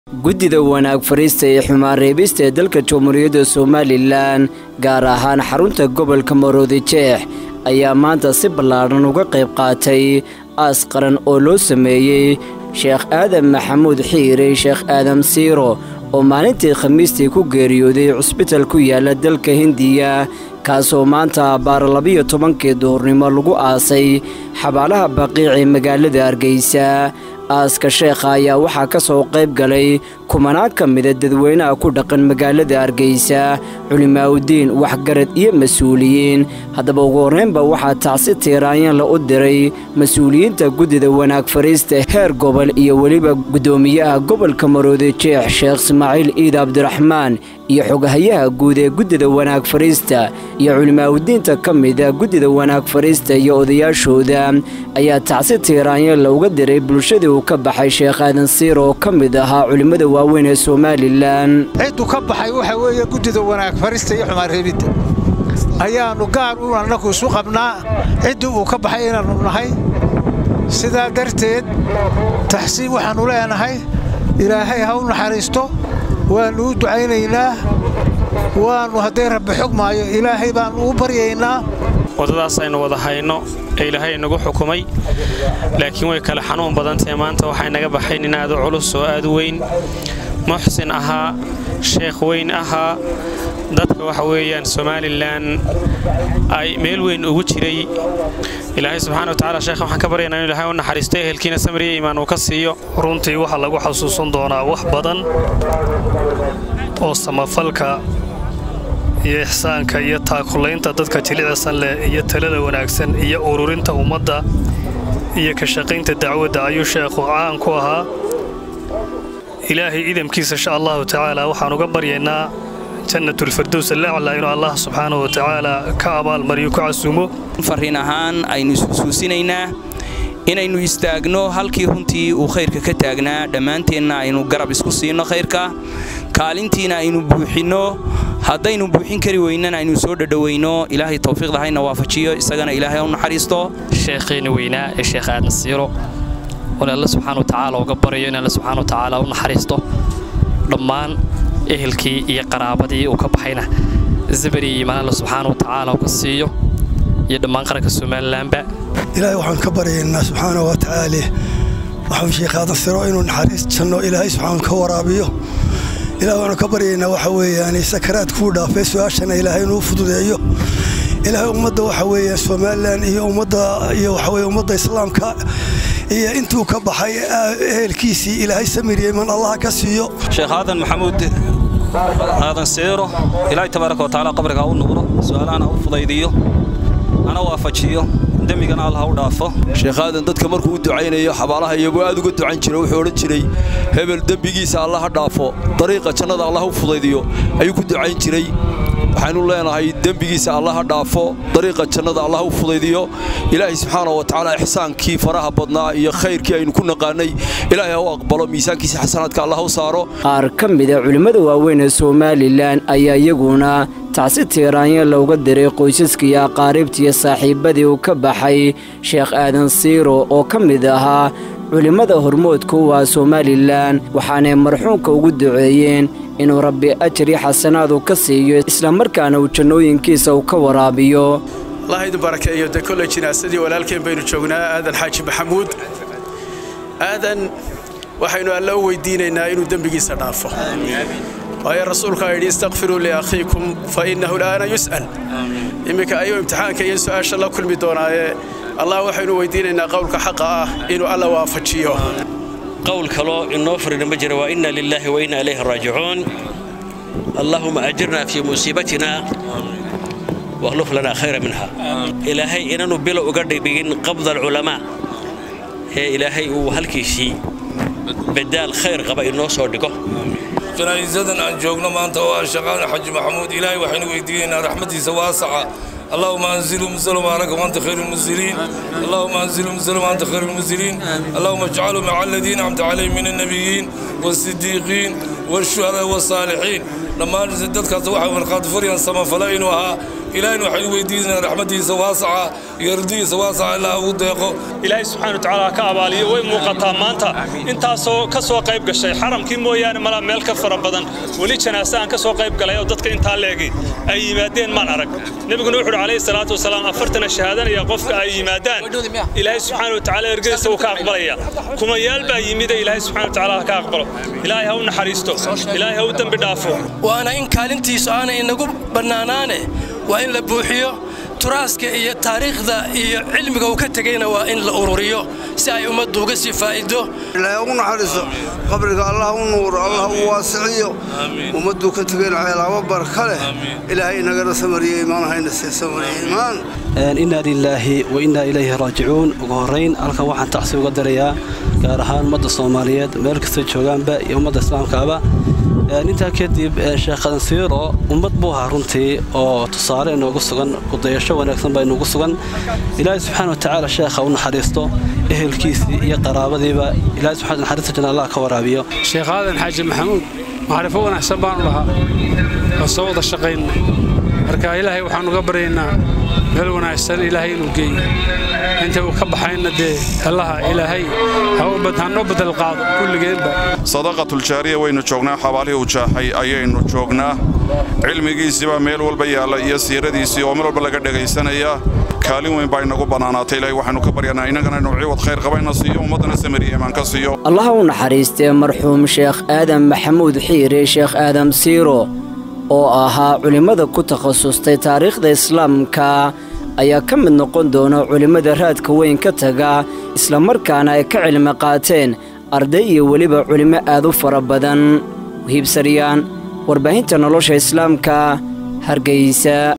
guddida wanaag fariista ee xumaan reebista ee dalka jamhuuriyadda somalilan gaar ahaan xarunta gobolka maroodi jeex ayaa maanta si ballaadhan uga qayb qaatay aas qaran oo loo sameeyey sheekh aadan maxamuud xiire sheekh aadan siiro oo maalintii khamiistii ku geeriyooday cusbital ku yaala dalka hindiya kaasoo maanta abbaar labiyo tobankii duhurnimo lagu aasay xabaalaha baqiic ee magaalada hargeysa aaska sheekha ayaa waxaa ka soo qayb galay kumanaan ka mida dadweynaha ku dhaqan magaalada hargeysa culimaa'udiin waxgarad iyo mas-uuliyiin haddaba ugu horreynba waxaa tacsi tiiraanyanla u diray mas-uuliyiinta guddida wanaag fariista heer gobol iyo weliba guddoomiyaha gobolka maroodi jeex sheekh ismaaciil iid cabdiraxmaan iyo xogahayaha guud ee guddida wanaag fariista iyo culimaa'udiinta ka mida guddida wanaag fariista iyo odayaashooda ayaa tacsi tiiraanyanla uga diray bulshadii uu ka baxay sheekh aadan siir oo ka mid ahaa culimmada waaweyn ee somalilan cidduu ka baxay waxa weeye guddida wanaag farista iyo xumaan reebidda ayaannu gaar u annagu isu qabnaa ciddii uu ka baxay inaannu nahay sidaa darteed taxsiin waxaannu leenahay ilaahay ha u naxariisto waannu u ducaynaynaa waannu hadday rabbi xog maayo ilaahay baannu u baryaynaa waddadaas aynu wada hayno ee ilaahay inagu xukumay laakiin way kale xanuun badantahe maanta waxaa inaga baxay nin aad u culus oo aad u weyn muxsin ahaa sheekh weyn ahaa dadka waxa weeyaan somalilan ay meel weyn ugu jiray ilaahay subxana watacala sheekh waxaan ka baryaynaa inu ilahay u naxariisto ehelkiina samriya iimaan uu ka siiyo runtii waxaa lagu xasuusan doonaa wax badan oo samafalka iyo ixsaanka iyo taakulaynta dadka jilicsan leh iyo talada wanaagsan iyo ururinta ummadda iyo ka shaqaynta dacwadda ayuu sheekhu caan ku ahaa ilaahay idamkiisa insha allahu tacaala waxaan uga baryaynaa jannatulfardows alaclaa inuu allah subxaanahu watacaala ka abaalmariyo ku casuumo farriin ahaan aynu isxusuusinaynaa inaynu istaagno halkii runtii uu khayrka ka taagnaa dhammaanteenna aynu garab isku siinno khayrka kaalintiina aynu buuxinno haddaynu buuxin kari weynana aynu soo dhadhowayno ilaahay tawfiiqda hayna waafajiyo isagana ilaahay u naxariisto sheekheena weynaa ee sheekh aadan siiro oon alle subxaana watacaala uga baryo in alle subxaana watacaala u naxariisto dhammaan ehelkii iyo qaraabadii uu ka baxayna zabari iyo imaan alle subxaana watacaala uga siiyo iyo dhammaan qaranka somalilanba ilaahay waxaan ka baryaynaa subxaana wa tacaala waxaan sheekh aadan siro inuu naxariis janno ilaahay subxaana ka waraabiyo ilaah waxaanu ka baryaynaa waxa weeyaan sakaraad kuu dhaafay su-aashana ilaahay inuu fududeeyo ilaahay ummadda waxa weeyaan somalilan iyo ummadda iyo waxa weye ummadda islaamka iyo intuu ka baxay ehelkiisii ilaahay samiriye man allaha ka siiyo sheekh aadan maxamuud aadan siiro ilaahay tabaaraka watacaala qabriga ha u nuuro su-aalahana ha u fudaydiyo hana waafajiyo dembigana allah u dhaafo sheekh aadan dadka markuu u ducaynayo xabaalaha iyagoo aad uga ducan jira wuxuu odhan jiray hebel dembigiisa allah ha dhaafo dariiqa jannada allah u fudaydiyo ayuu ku ducayn jiray waxaynu leenahay dembigiisa allah ha dhaafo dariiqa jannada allah u fudaydiyo ilaahay subxaana wa tacaala ixsaankii faraha badnaa iyo khayrkii aynu ku naqaanay ilaahay ha u aqbalo miisaankiisa xasanaadka allah u saaro qaar ka mida culimmada waaweyn ee somalilan ayaa iyaguna tacsi tiiraanya looga diray qoysaska iyo aqaaribta iyo saaxiibbadii uu ka baxay sheekh aadan siiro oo ka mid ahaa culimmada hormoodka u ah somalilan waxaanay marxuumka ugu duceeyeen inuu rabbi ajri xasanaadu ka siiyo islamarkaana uu jannooyinkiisa uu ka waraabiyo allah idin barakeeyo de kolley jinaasadii walaalkeen baynu joognaa aadan xaaji maxamuud aadan waxaynu alle u weydiinaynaa inuu dembigiisa dhaafo waayo rasuulkaa yidhi istakfiruu liakhiikum fa innahu la'aana yus'al imminka ayuu imtixaanka iyo su'aasha la kulmi doonaaye allah waxaynu weydiinaynaa qowlka xaqa ah inuu alla waafajiyo qowl kaloo inoo farina ma jira waa inna lilaahi wa inna ilayhi raajicuun allahuma ajirna fii musiibatina wakhluf lanaa khayra minha ilaahay inaanu bilo uga dhigdhigin qabda alculamaa ee ilaahay uu halkiisii badaal khayr qaba inoo soo dhigo janaa'isadan aan joogno maanta oo ah shaqaana xaji maxamuud ilaahay waxaynu weydiinaynaa raxmadiisa waasaca اللهم انزلهم انزلوا معك وانت خير المنزلين اللهم انزلهم انزلوا وانت خير المنزلين اللهم اجعلهم مع الذين انعمت عليهم من النبيين والصديقين والشهداء والصالحين لما dadkaas waxa markhaati furayaan samafala inuu ahaa ilaahayna waxaynu weydiinaynaa raxmaddiisa waasaca iyo ridihiisa waasaca ilaa ugu deeqo ilaahay subxaana watacaala ha ka abaaliyo way muuqataa maanta intaasoo ka soo qayb gashay xaramkii mooyaane malaa meel ka fara badan weli janaase aan ka soo qayb galay oo dadka intaa leegi ay yimaadeen maan arag nebiguna wuxuu uhi calayhi salaatu wasalaam afartana shahaadanaya qofka ay yimaadaan ilaahay subxaana watacaala ergadiisa wuu ka aqbalaya kumayaal baa yimide ilaahay subxana watacaala ha ka aqbalo ilaahay ha u naxariisto ilaahay ha u dembi dhaafo waana in kaalintiisu aanay inagu bannaanaane waa in la buuxiyo turaaska iyo taariikhda iyo cilmiga uu ka tegayna waa in la ururiyo si ay ummaddu uga sii faa'ido ilaahay ugu naxariiso qabriga allah u nuuro allah u waasiciyo ummadduu ka tegayna ceelaabo barka leh ilaahay inagana samariye imaan hayna sii samariye imaan innaa lilaahi wa innaa ilayhi raajicuun ugu horrayn halkan waxaan tacsi uga darayaa gaar ahaan ummadda soomaaliyeed meel kastoo joogaanba iyo ummadda islaamkaaba intaa kadib sheekh qadansiiro ummad buu ahaa runtii oo tusaale inoogu sugan kudayasho wanaagsan baa inoogu sugan ilaahay subxaana watacaala sheekha u naxariisto ehelkiisii iyo qaraabadiiba ilahay subxana naxariista janna allah ka waraabiyo sheekh aadan xaaji maxamuud macrifo wanaagsan baanu lahaa oo soo wada shaqayna marka ilaahay waxaanu uga baryaynaa meel wanaagsan ilaahay inuu geeyo inta uu ka baxayna dee allaha ilaahay hanoo badal qaado kulligeenba sadaqatuljaariya waynu joognaa xabaalihii uu jaaxay ayaynu joognaa cilmigiisiibaa meel walba yaalla iyo siiradiisii oo meel walba laga dhegaysanaya kaalin weyn baa inagu bannaanaatay ilaahay waxaanu ka baryanaa innagana inuu ciwad khayr qabayna siiyo ummaddana samariya imaan ka siiyo allaha u naxariistee marxuum sheekh aadan maxamuud xiire sheekh aadam siiro oo ahaa culimmada ku takhasustay taariikhda islaamka ayaa ka mid noqon doona culimmada raadka weyn ka taga islamarkaana ay ka cilmi qaateen arday iyo weliba culimmo aad u fara badan wahiibsaryaan warbaahinta nolosha islaamka hargaysa